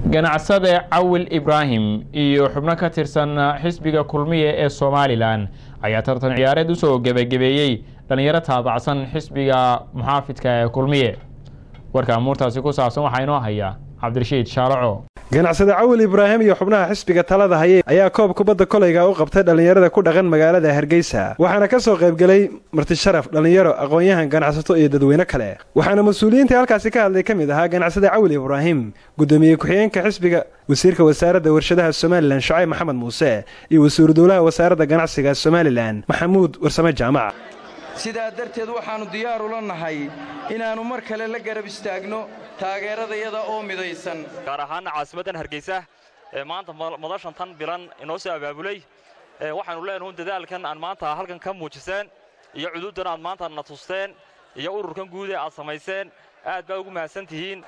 ganacsade cawil ibraahim iyo xubno ka tirsan xisbiga kulmiye ee somalilan ayaa tartan ciyaareed usoo gebagabeeyey dhalinyaro taabacsan xisbiga muxaafidka ee kulmiye warka amuurtaasi ku saabsan waxaa inoo haya cabdirashiid shaalaco ganacsade cawil ibraahim iyo xubnaha xisbiga talada hayay ayaa koob kubadda kolayga u qabtay dhallinyarada ku dhaqan magaalada hargeysa waxaana ka soo qaybgelay martisharaf dhallinyaro aqoon-yahan ganacsato iyo dadweyne kale waxaana mas-uuliyiintii halkaasi ka hadlay ka mid ahaa ganacsade cawil ibraahim guddoomiye ku-xigeenka xisbiga wasiirka wasaaradda warshadaha somalilan shacayb maxamed muuse iyo wasiiru dowlaha wasaaradda ganacsiga somalilan maxamuud warsame jaamac sidaa darteed waxaannu diyaar ula nahay inaannu mar kale la garab istaagno taageeradayada oo midaysan gaar ahaana caasimaddan hargeysa ee maanta madashan tan bilan inoo soo abaabulay waxaannu leenahu dadaalkan aan maanta halkan ka muujiseen iyo cuduuddan aad maanta na tusteen iyo ururkan guud ee aad samayseen aad baa ugu mahadsan tihiin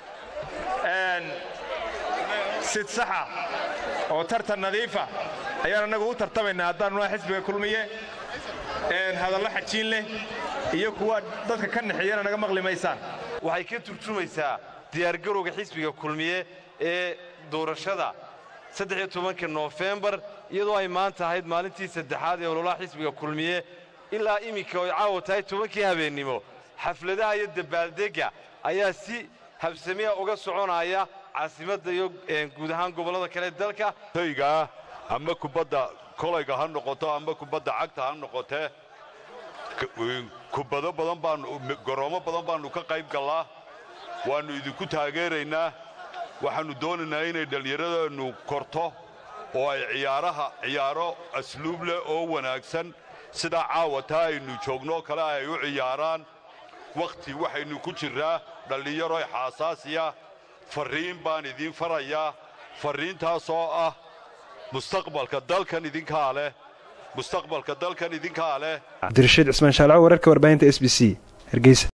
sid saxa oo tartan nadiifa ayaan annagu u tartamaynaa haddaannu nahay xisbiga kulmiye hadallo xajiin leh iyo kuwa dadka ka naxeeyana naga maqli maysaan waxay ka turjumaysaa diyaargarowga xisbiga kulmiye ee doorashada saddexiyo tobanka noofembar iyadoo ay maanta ahayd maalintii saddexaad ee ololaha xisbiga kulmiye ilaa iminka oy caawa tahay tobankii habeennimo xafladaha iyo dabaaldegga ayaa si habsamiya uga soconaya caasimadda iyo guud ahaan gobollada kale dalka taygaa ama kubadda kolayga ha noqoto ama kubadda cagta ha noqotee kubado badan baanu garoomo badan baannu ka qayb gallaa waannu idinku taageeraynaa waxaannu doonaynaa inay dhallinyaradeennu korto oo ay ciyaaraha ciyaaro asluub leh oo wanaagsan sidaa caawataa aynu joognooo kale ay u ciyaaraan wakhti waxaynu ku jirraa dhallinyaro xaasaasiya farriin baan idiin farayaa farriintaasoo ah mustaqbalka dalkan idinkaa leh mustaqbalka dalkan idinkaa leh cabdirashiid cismaan shaalaco wararka warbaahinta s b c hargeysa